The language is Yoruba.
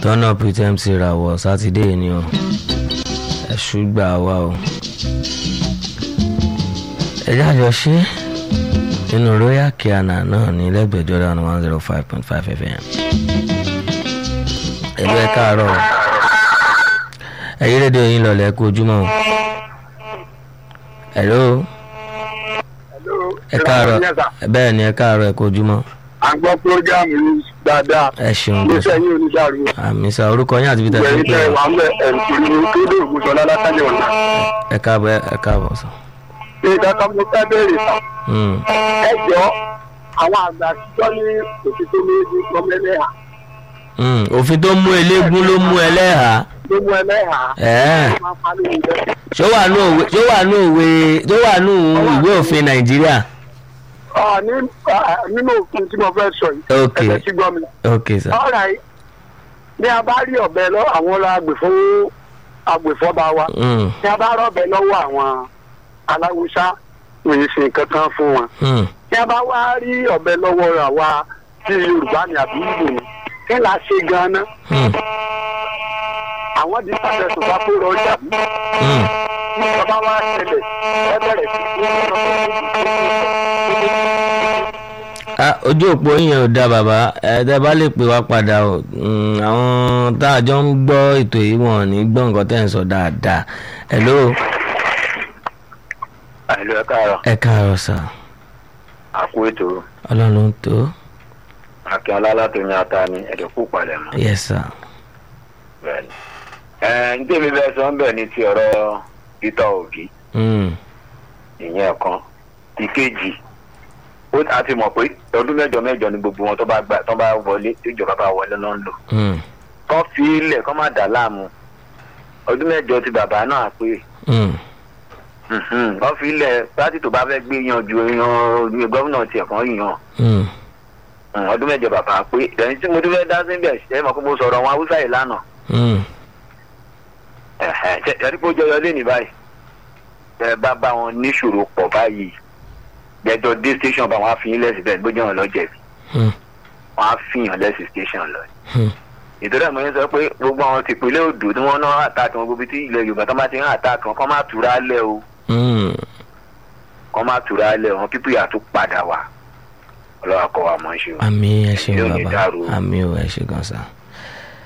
turn up with mc rawọ sátidé ni o ẹ̀ṣù gbà wá o ẹjẹ́ àjọ ṣe nínú royal kiana náà ní lẹ́gbẹ̀ẹ́ jordan one zero five point five fm ẹ̀lú ẹ̀ káàárọ̀ o ẹ̀yí rédíò yín lọ̀lẹ́ kú ojúmọ́ o ẹ̀lú ẹ̀ káàárọ̀ bẹ́ẹ̀ ni ẹ̀ káàárọ̀ ẹ̀ kú ojúmọ́ à ń gbọ́ prógámù yìí dáadáa ẹ ṣeun iléeṣẹ́ yín oníṣàrò àmì sá orúkọ yín àti bí tẹ̀sán ìgbẹ̀yìn pé tẹ̀ wà ń bẹ̀ ẹ̀ǹkìrì kéde ògùnṣọ́lá látàlẹ̀ ọ̀nà. ẹ káàbọ̀ ẹ káàbọ̀ sọ. ìgbà kan mo fẹ́ bẹ̀rẹ̀ sàn. Mm, ẹ jọ àwọn àgbà àtijọ́ ní òtítọ́ méjì lọ́mẹ́lẹ́hà mm, òfin tó mú eléégún ló mú ẹlẹ́hàá ló mú ẹlẹ́hà ẹ̀ẹ́ máa ń parí ìbẹ́. ṣó wà ní òwe ṣó wà ní òwe ṣó wà ní ìwé òfin nàìjíríà. Ọ̀, ní- ah, nínú òfin tí mo fẹ́ sọ yìí Ok. ẹ̀fẹ̀ sí gbọ́ mi. ok sir. ọ̀rọ̀ yìí ní a bá rí ọ̀bẹ lọ àwọn ọlọ́ agbèfọ́ agbèfọ́ba wa Mm, ní a bá rọ̀bẹ lọ́wọ́ àwọn aláwùsá òye ṣe nǹkan kan fún wọn. mm, tí a bá wá rí ọ̀bẹ lọ́wọ́ àwa tí yorùbá ni àbí ìbò ni kí la ṣe gan-an mm, àwọn di pàṣẹ tó bá kó lọ ọjà bí mm. tí bàbá wa ṣẹlẹ̀ ẹ bẹ̀rẹ̀ sí í Ah, ojú òpó yẹn ò da bàbá ẹ tẹ bá lè pè wá padà o Mm, àwọn tá a jọ ń gbọ́ ètò yìí wọn ò ní gbọ́ nǹkan tẹ́ ń sọ dáadáa hello àìlú ẹ káàárọ̀ ẹ káàárọ̀ sà àkú ètò ọlọ́run ló ń tó akínọlá látòyìn ata ni ẹdẹkù palẹ̀ mọ́ yes sir. bẹ́ẹ̀ni. ẹ ń tèmi bẹ́ẹ̀ sọ ń bẹ̀ ní ti ọ̀rọ̀ peter obi Mm, ìyẹn kan ìkejì ó a ti mọ̀ pé ọdún mẹ́jọ mẹ́jọ ni gbogbo wọn tó bá gbà tó bá wọlé tí ìjọba bá wọlé ló ń lò mm, kọ́ fi ilẹ̀ kọ́ má dà láàmú ọdún mẹ́jọ ti bàbá náà pé mm, mhm, kọ́ fi ilẹ̀ pátì tó bá fẹ́ gbé yan ju yan gómìnà tiẹ̀ kan yan mm. Mm, ọdún mẹ́jọ bàbá pé ẹni tí mo tún fẹ́ dá síbẹ̀ ṣe é mọ̀ pé mo sọ̀rọ̀ wọn haúsá yìí lánàá Mm, ẹ̀hẹ̀, ṣe ẹ̀rí pé ó jọyọ lé ní báyìí ẹ bá bá wọn níṣòro pọ̀ báyìí gbẹjọ dé station bá wọn á fi yín lẹ́sìn bẹ́ẹ̀ gbójú wọn lọ́jẹ̀bi mm, wọn á fi yàn lẹ́sìn station lọ. mm. ìtọ́jú àmọ́ yẹn sọ pé gbogbo àwọn tìpínlẹ̀ odò tí wọ́n náà àtàkì wọn gbogbo tí ilẹ̀ yorùbá tó bá ti ń àtàkì wọn kọ́ má tura lẹ̀ o Mm. kọ́ má tura lẹ̀ wọn pípé yà tó padà wá ọlọ́wà kọ́ wa mọ̀ ṣe o. àmì ẹ ṣeun Yóò ní bàbá dàrú o. àmì ò ẹ ṣe gan sa.